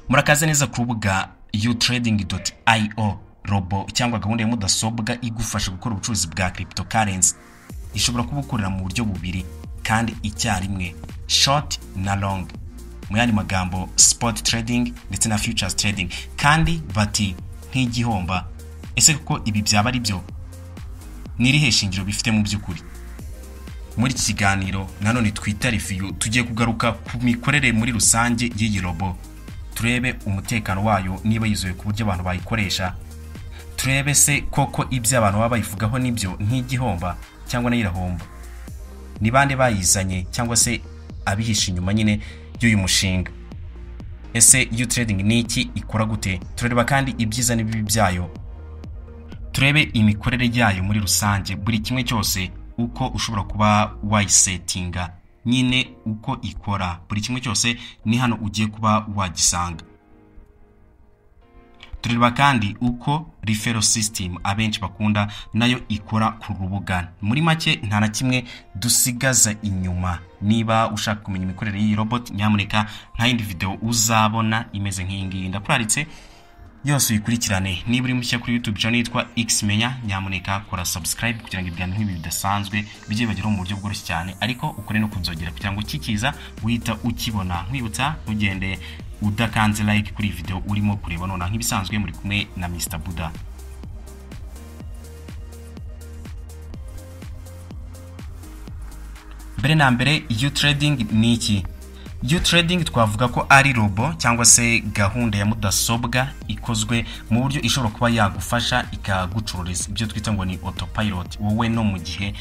murakaza neza ku rubuga utiredingi doti ayiyo robo cyangwa gahunda ya mudasobwa igufasha gukora ubucuruzi bwa kiripito karensi ishobora kuba ukorera mu buryo bubiri kandi icyarimwe shoti na longi mu yandi magambo sipoti tiredingi ndetse na fiyucazi tiredingi kandi bati nk'igihomba ese kuko ibi byaba ari byo n'irihe shingiro bifite mu by'ukuri muri iki kiganiro nanone twita refiyu tugiye kugaruka ku mikorere muri rusange y'iyi robo turebe umutekano wayo niba yizewe ku buryo abantu bayikoresha turebe se koko ibyo abantu baba bayivugaho nibyo nk'igihomba cyangwa nayo irahomba ni bande bayizanye cyangwa se abihishe inyuma nyine y'uyu mushinga ese iyo tiredingi ni iki ikora gute turareba kandi ibyiza n'ibibi byayo turebe imikorere yayo muri rusange buri kimwe cyose uko ushobora kuba wayisetinga nyine uko ikora buri kimwe cyose ni hano ugiye kuba wagisanga tureba kandi uko rifero sisitemu abenshi bakunda nayo ikora ku rubuga muri make nta na kimwe dusigaza inyuma niba ushaka kumenya imikorere y'iyi robot nyamuneka nta yindi videwo uzabona imeze nk'iyi ngiyi ndakuraritse yose uyikurikirane niba uri mushya kuri yutube channel yitwa xmenya nyamuneka kora subscribe kugira ngo ibiganiro nk'ibi bidasanzwe bijye bageraho mu buryo bworoshye cyane ariko ukore no kunzogera kugira ngo ukikiza uhita ukibona nkwibutsa ntugende udakanze like kuri iyi video urimo kureba nona nk'ibisanzwe muri kumwe na Mr Buda mbere na mbere you trading ni iki iyo trading twavuga ko ari robo cyangwa se gahunda ya mudasobwa ikozwe mu buryo ishobora kuba yagufasha ikagucururiza ibyo twita ngo ni autopilot wowe no mu gihe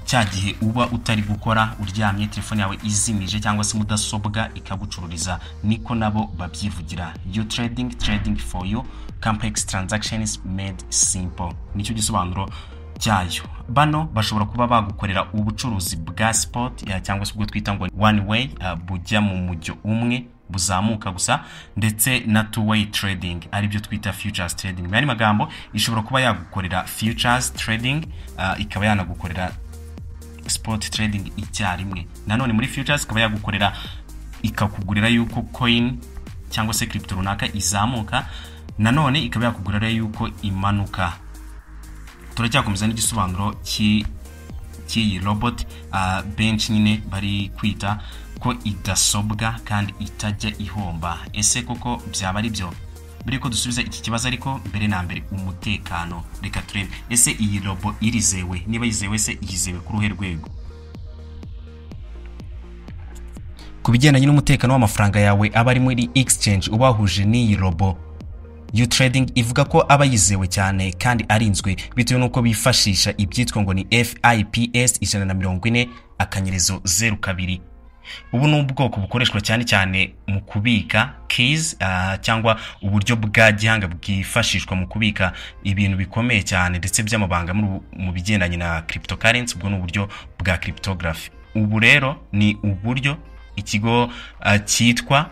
cya gihe uba utari gukora uryamye telefone yawe izimije cyangwa se mudasobwa ikagucururiza niko nabo babyivugira you trading trading for you complex transactions made simple nicyo gisobanuro cyayo bano bashobora kuba bagukorera ubucuruzi bwa sipoti cyangwa se ubwo twita ngo wani weyi bujya mu mujyo umwe buzamuka gusa ndetse na tu weyi tiredingi aribyo twita fiyucazi tiredingi mu yandi magambo ishobora kuba yagukorera fiyucazi tiredingi ikaba yanagukorera sipoti tiredingi icyarimwe nanone muri fiyucazi ikaba yagukorera ikakugurira yuko koyini cyangwa se kiripito runaka izamuka nanone ikaba yakugurira yuko imanuka turacyakomeza n'igisobanuro cy'iyi robot benshi nyine bari kwita ko idasobwa kandi itajya ihomba ese koko byaba ari byo mbere yuko dusubiza iki kibazo ariko mbere na mbere umutekano reka turebe ese iyi robo irizewe niba yizewe se yizewe ku ruhe rwego ku bigendanye n'umutekano w'amafaranga yawe aba ari muri exchange ubahuje n'iyi robo iyo trading ivuga ko aba yizewe cyane kandi arinzwe bitewe n'uko bifashisha ibyitwa ngo ni fips ijana na mirongo ine akanyerezo zeru kabiri ubu ni ubwoko bukoreshwa cyane cyane mu kubika keys cyangwa uburyo bwa gihanga bwifashishwa mu kubika ibintu bikomeye cyane ndetse by'amabanga mu bigendanye na cryptocurrency ubwo ni uburyo bwa cryptography ubu rero ni uburyo ikigo cyitwa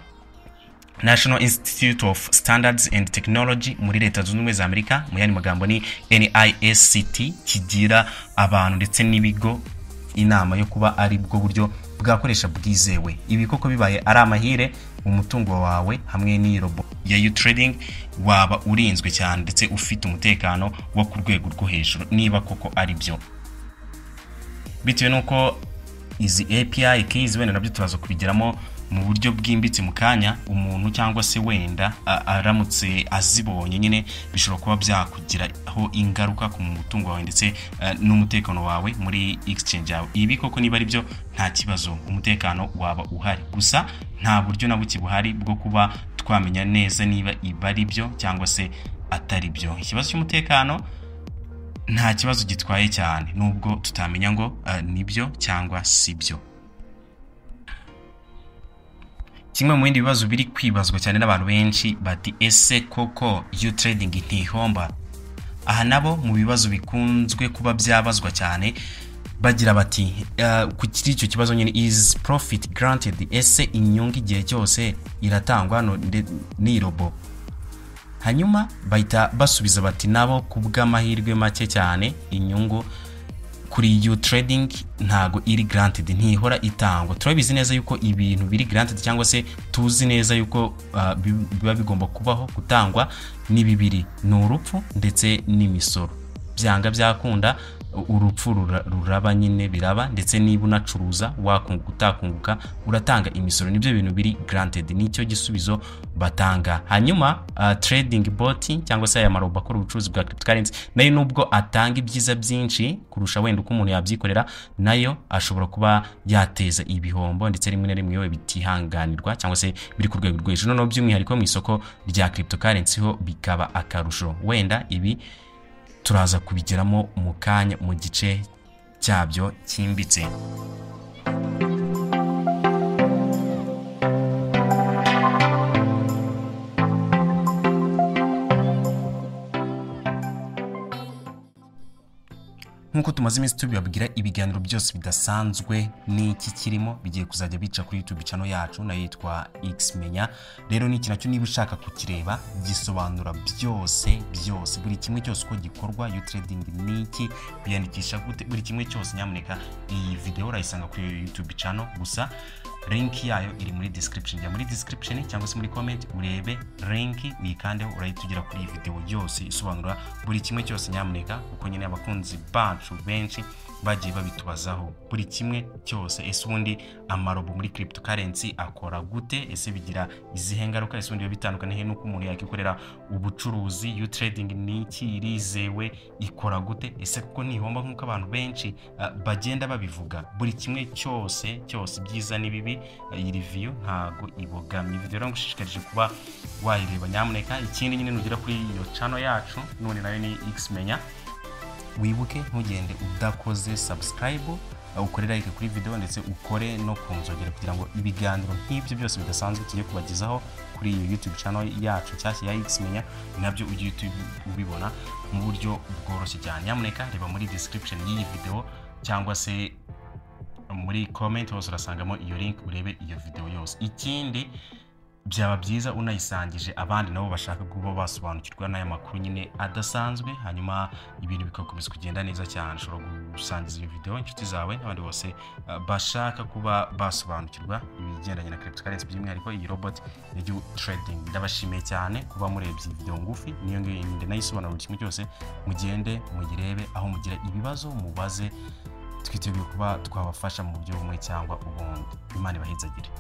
national institute of standards and technology muri leta zunze ubumwe za amerika mu yandi magambo ni nisct kigira abantu ndetse n'ibigo inama yo kuba ari bwo buryo bwakoresha bwizewe ibi koko bibaye ari amahire umutungo wawe hamwe n'irobo ya you trading waba urinzwe cyane ndetse ufite umutekano wo ku rwego rwo hejuru niba koko ari byo bitewe n'uko izi api keys wenda nabyo turaza kubigeramo mu buryo bwimbitse mu kanya umuntu cyangwa se wenda aramutse azibonye nyine bishobora kuba byakugiraho ingaruka ku mutungo wawe ndetse n'umutekano wawe muri exchange yawe ibi koko niba ari byo nta kibazo umutekano waba uhari gusa nta buryo na buke buhari bwo kuba twamenya neza niba ibi ari byo cyangwa se atari byo ikibazo cy'umutekano nta kibazo gitwaye cyane nubwo tutamenya ngo nibyo cyangwa si byo kimwe mu bindi bibazo biri kwibazwa cyane n'abantu benshi bati ese koko iyo trading ntihomba aha nabo mu bibazo bikunzwe kuba byabazwa cyane bagira bati ku kiri icyo kibazo nyine is profit granted ese inyungu igihe cyose iratangwa ni robo hanyuma bahita basubiza bati nabo ku bw'amahirwe make cyane inyungu kuri you trading ntago iri granted ntihora itangwa turabizi neza yuko ibintu biri granted cyangwa se tuzi neza yuko ah, bi- biba bigomba kubaho gutangwa ni bibiri ni urupfu ndetse n'imisoro byanga byakunda urupfu rura- ruraba nyine biraba ndetse niba unacuruza wakunguka utakunguka uratanga imisoro nibyo bintu biri granted nicyo gisubizo batanga hanyuma ah, trading bot cyangwa se aya marobo akora ubucuruzi bwa cryptocurrency nayo nubwo atanga ibyiza byinshi kurusha wenda uko umuntu yabyikorera nayo ashobora kuba yateza ibihombo ndetse rimwe na rimwe yewe bitihanganirwa cyangwa se biri ku rwego rwo hejuru noneho by'umwihariko mu isoko rya cryptocurrency ho bikaba akarusho wenda ibi turaza kubigeramo mu kanya mu gice cyabyo cyimbitse nk'uko tumaze iminsi tubibabwira ibiganiro byose bidasanzwe n'iki kirimo bigiye kuzajya bica kuri youtube channel yacu nayo yitwa xmenya rero ni iki nacyo niba ushaka kukireba gisobanura byose byose buri kimwe cyose uko gikorwa you trading ni iki biyandikisha gute buri kimwe cyose nyamuneka iyi video urayisanga kuri iyo youtube channel gusa link yayo iri muri description jya muri description cyangwa se muri comment urebe link uyikandeho urahita ugera kuri iyi video yose isobanura buri kimwe cyose nyamuneka kuko nyine abakunzi bacu benshi bagiye babitubazaho buri kimwe cyose ese ubundi amarobo muri cryptocurrency akora gute ese bigira izihe ngaruka ese ubundi biba bitandukanye he n'uko umuntu yakikorera ubucuruzi you trading ni iki irizewe ikora gute ese kuko ntihomba nk'uko abantu benshi ah, bagenda babivuga buri kimwe cyose cyose ibyiza n'ibibi ah, iyi review ntago ibogamye video rero ngushishikarije kuba wayireba nyamuneka ikindi nyine nugera kuri iyo channel yacu none nayo ni xmenya wibuke ntugende udakoze subscribe ukorera like kuri video ndetse ukore no ku nzogera kugira ngo ibiganiro nk'ibyo byose bidasanzwe tujye kubagezaho kuri iyo youtube channel yacu nshyashya ya xmenya nabyo ujye uhita ubi- ubibona mu buryo bworoshye cyane nyamuneka reba muri description y'iyi video cyangwa se muri comment hose urasangamo iyo link urebe iyo video yose ikindi byaba byiza unayisangije abandi nabo bashaka kuba basobanukirwa n'aya makuru nyine adasanzwe hanyuma ibintu bigakomeza kugenda neza cyane ushobora gusangiza iyo video inshuti zawe n'abandi bose uh, bashaka kuba basobanukirwa ibigendanye na cryptocurrency by'umwihariko iyi robot ya you trading ndabashimiye cyane kuba murebye iyi video ngufi niyo ngiyo yindi nayisobanura buri kimwe cyose mugende muyirebe aho mugira ibibazo mubaze twiteguye kuba twabafasha mu buryo bumwe cyangwa ubundi imana ibahezagire